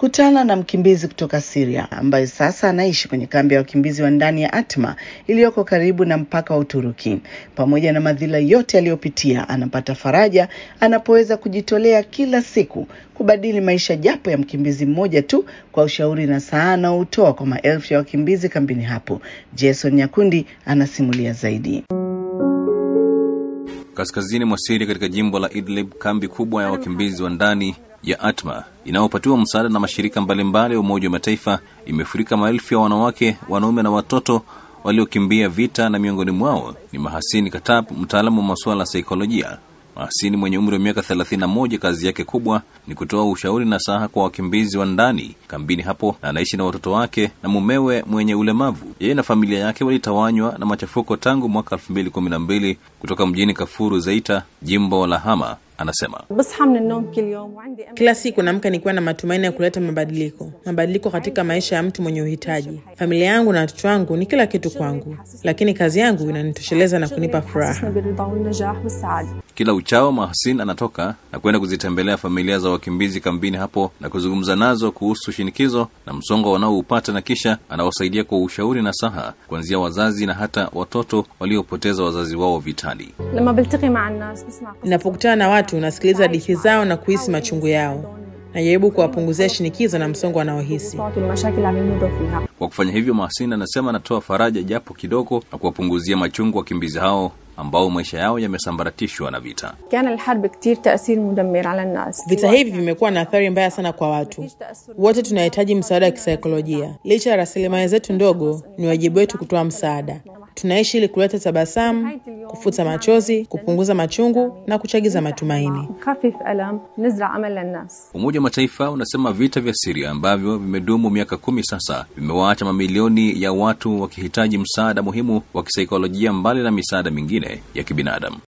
Kutana na mkimbizi kutoka Syria ambaye sasa anaishi kwenye kambi ya wakimbizi wa ndani ya Atma iliyoko karibu na mpaka wa Uturuki. Pamoja na madhila yote aliyopitia, anapata faraja anapoweza kujitolea kila siku kubadili maisha japo ya mkimbizi mmoja tu kwa ushauri na saa anaoutoa kwa maelfu ya wakimbizi kambini hapo. Jason Nyakundi anasimulia zaidi. Kaskazini mwa Siria katika jimbo la Idlib, kambi kubwa ya wakimbizi wa ndani ya Atma inayopatiwa msaada na mashirika mbalimbali ya Umoja wa Mataifa imefurika maelfu ya wanawake, wanaume na watoto waliokimbia vita, na miongoni mwao ni Mahasini Katab, mtaalamu wa masuala ya saikolojia. Mahasini mwenye umri wa miaka 31, kazi yake kubwa ni kutoa ushauri na saha kwa wakimbizi wa ndani kambini hapo, na anaishi na watoto wake na mumewe mwenye ulemavu. Yeye na familia yake walitawanywa na machafuko tangu mwaka 2012 kutoka mjini Kafuru Zeita, jimbo la Hama. Anasema kila siku naamka nikiwa na matumaini ya kuleta mabadiliko, mabadiliko katika maisha ya mtu mwenye uhitaji. Familia yangu na watoto wangu ni kila kitu kwangu, lakini kazi yangu inanitosheleza na kunipa furaha. Kila uchao Mahasin anatoka na kwenda kuzitembelea familia za wakimbizi kambini hapo na kuzungumza nazo kuhusu shinikizo na msongo wanaoupata, na kisha anawasaidia kwa ushauri na saha, kuanzia wazazi na hata watoto waliopoteza wazazi wao vitani. Ninapokutana na watu, nasikiliza hadithi zao na kuhisi machungu yao. Najaribu kuwapunguzia shinikizo na msongo wanaohisi. Kwa kufanya hivyo, Mahasin anasema anatoa faraja japo kidogo na kuwapunguzia machungu wakimbizi hao ambao maisha yao yamesambaratishwa na vita. Vita hivi vimekuwa na athari mbaya sana kwa watu wote. Tunahitaji msaada wa kisaikolojia. Licha ya rasilimali zetu ndogo, ni wajibu wetu kutoa msaada. Tunaishi ili kuleta tabasamu, kufuta machozi, kupunguza machungu na kuchagiza matumaini. Umoja wa Mataifa unasema vita vya Siria ambavyo vimedumu miaka kumi sasa vimewaacha mamilioni ya watu wakihitaji msaada muhimu wa kisaikolojia mbali na misaada mingine ya kibinadamu.